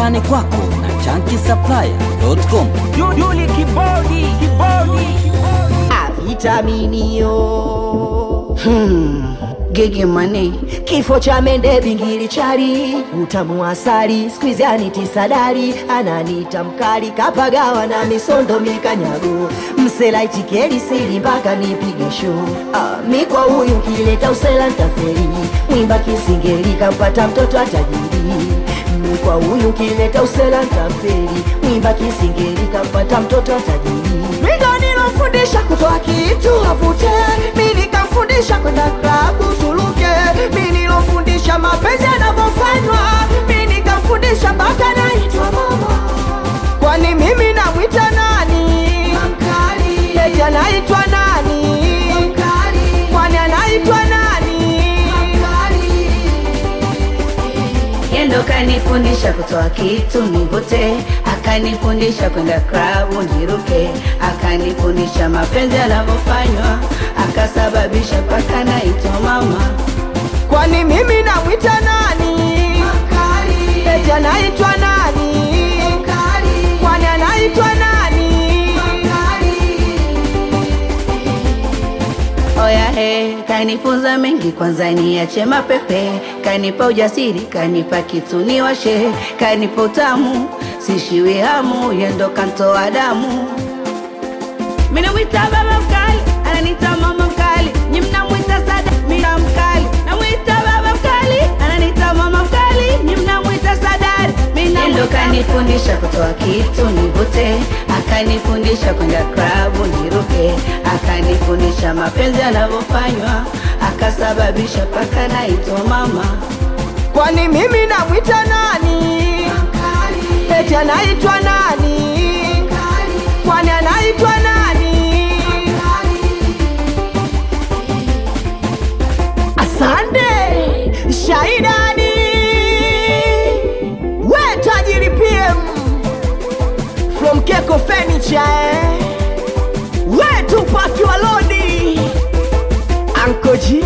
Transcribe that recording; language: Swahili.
nyumbani kwako na chankisaplaya.com. Duli kibodi kibodi vitaminio hmm. Gigi mane kifo cha mende bingili chali utamu wa asali skwizi anitisadari ananita mkali kapagawa na misondo mikanyago msela itikeli sili mpaka nipige show ah, mi kwa huyu kileta usela ntaferi mwimba kisingeli kampata mtoto atajiri mi kwa huyu kileta usela ntaferi mwimba kisingeli kampata mtoto atajiri mindo nilofundisha kutoa kitu avute mi nikamfundisha kwenda klabu tuluke mi nilofundisha mapenzi yanavyofanywa mi nikamfundisha mpaka naitwa mama kwani mimi namwita nani eti anaitwa nani kwani anaitwa nani Yendo kanifundisha kutoa kitu nivute, akanifundisha kwenda klabu niruke, akanifundisha mapenzi yanavyofanywa, akasababisha paka naitwa mama. kwani mimi namwita nani eti anaitwa nani kwani anaitwa nani Oya he, kanifunza mengi, kwanza niache mapepe, kanipa ujasiri, kanipa kitu niwashe, kanipa utamu, sishiwi hamu, yendo kantoa damu. Mimi namwita baba mkali, ananiita mama mkali, nyi mnamwita sada, mimi na mkali. Namwita baba mkali, ananiita mama mkali, nyi mnamwita sadari, mimi na ndo kanifundisha kutoa kitu nivute, akanifundisha kwenda klabu niruke, akanifundisha mapenzi yanavyofanywa, akasababisha paka naitwa mama. kwani mimi namwita nani eti anaitwa nani kwani anaitwa nani asante shaidani we tajiri pm from keko furniture eh? we tupaki walodi ankoji